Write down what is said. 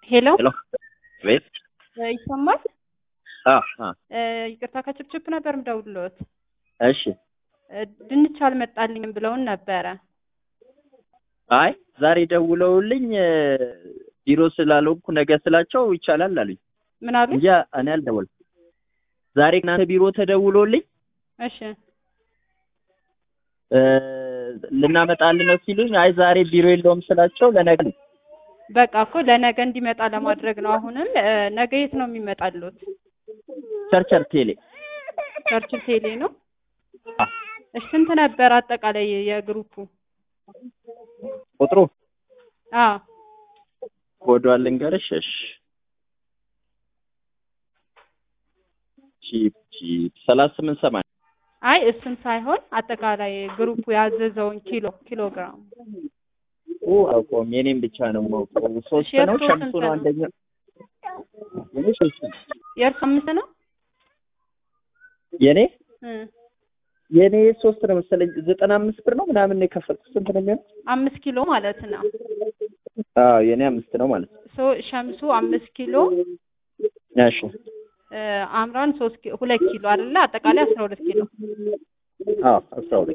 ሄሎ ሄሎ ቤት ይሰማል? አ አ ይቅርታ ከችፕችፕ ነበር ምደውልሎት። እሺ ድንች አልመጣልኝም ብለውን ነበረ። አይ ዛሬ ደውለውልኝ ቢሮ ስላልሆንኩ ነገ ስላቸው ይቻላል አሉኝ ምን አሉ? እንጂ እኔ አልደወልኩም። ዛሬ እናንተ ቢሮ ተደውሎልኝ እሺ እ ልናመጣልን ነው ሲሉኝ አይ ዛሬ ቢሮ የለውም ስላቸው ለነገ ነው። በቃ እኮ ለነገ እንዲመጣ ለማድረግ ነው። አሁንም እ ነገ የት ነው የሚመጣሉት? ቸርቸር ቴሌ ቸርችል ቴሌ ነው። አ እሺ ስንት ነበር አጠቃላይ የግሩፑ? ቁጥሩ አ ኮዷን ልንገርሽ። እሺ ቺፕ ቺፕ ሰላሳ ስምንት ሰማንያ አይ እሱን ሳይሆን አጠቃላይ ግሩፑ ያዘዘውን ኪሎ ኪሎ ግራም ኦ አውቀውም የኔም ብቻ ነው የማውቀው። ሶስት የእርሶ ነው ሸምሱ ስንት ነው ነው? አንደኛ። የኔ ሶስት ነው። የእርሱ አምስት ነው? የኔ እ የኔ ሶስት ነው መሰለኝ ዘጠና አምስት ብር ነው ምናምን ነው የከፈልኩት። ስንት ነው የሚሆነው? አምስት ኪሎ ማለት ነው። አዎ የኔ አምስት ነው ማለት ነው። ሶ ሸምሱ አምስት ኪሎ እሺ እ አምራን ሶስት ኪ ሁለት ኪሎ አይደለ? አጠቃላይ አስራ ሁለት ኪሎ አዎ አስራ ሁለት